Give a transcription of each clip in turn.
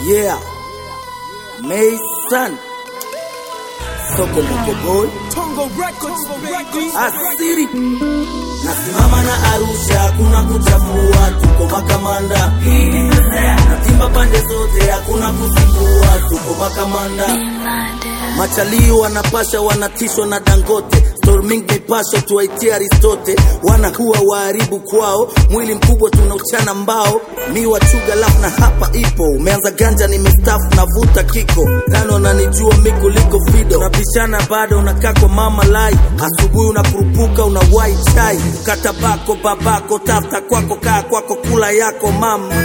Yeah. Mason. Soko Moko Boy. Tongo Records, baby. Asiri. Nasimama na Arusha, kuna kuchafua, tuko makamanda. Natimba pande zote, hakuna kusifua, tuko makamanda. Machalii wanapasha, wanatishwa na Dangote. Storming mipasho tuwaitie Aristote, wanakuwa waharibu kwao, mwili mkubwa tunauchana mbao, mi wachuga laf na hapa ipo, umeanza ganja nimestafu navuta kiko tano, nanijua mi kuliko Fido, unapishana bado unakaa kwa mama lai, asubuhi unakurupuka unawai chai, kata bako babako, tafta kwako, kaa kwako, kula yako mama.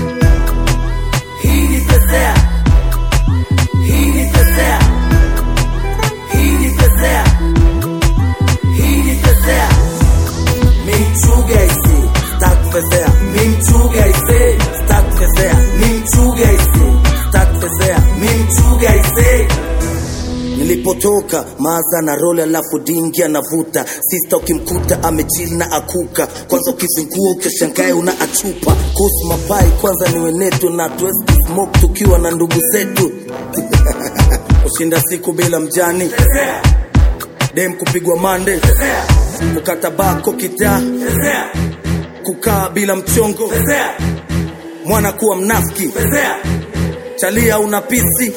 Hii ni pezea, hii ni pezea, hii ni pezea hii ni pezea mimchuga isi stak pezea mimchuga isi stak pezea mimchuga isi stak pezea mimchuga isi nilipotoka maza na role alafu dingi anavuta sista ukimkuta amechili na akuka kwanza ukizingua ukishangae una achupa kuhusu mapai kwanza ni wenetu na tuwezi smoke tukiwa na ndugu zetu kushinda siku bila mjani dem kupigwa mande kukata bako kitaa kukaa bila mchongo mwana kuwa mnafiki chalia una pisi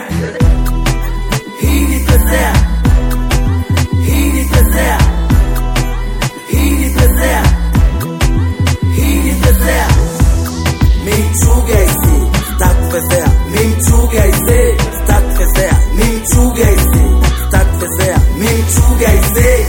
hii ni pezea hii ni pezea hii ni pezea hii ni pezea mimchuga isi stak pezea mimchuga isi stak pezea mimchuga isi stak pezea mimchuga isi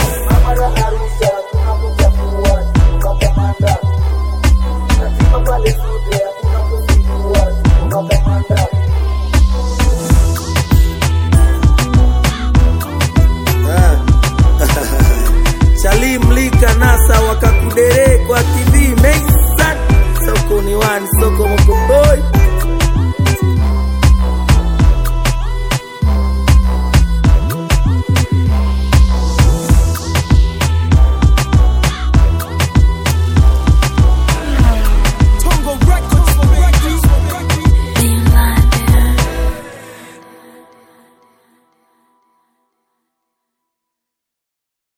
Chali mlika nasa wakakudere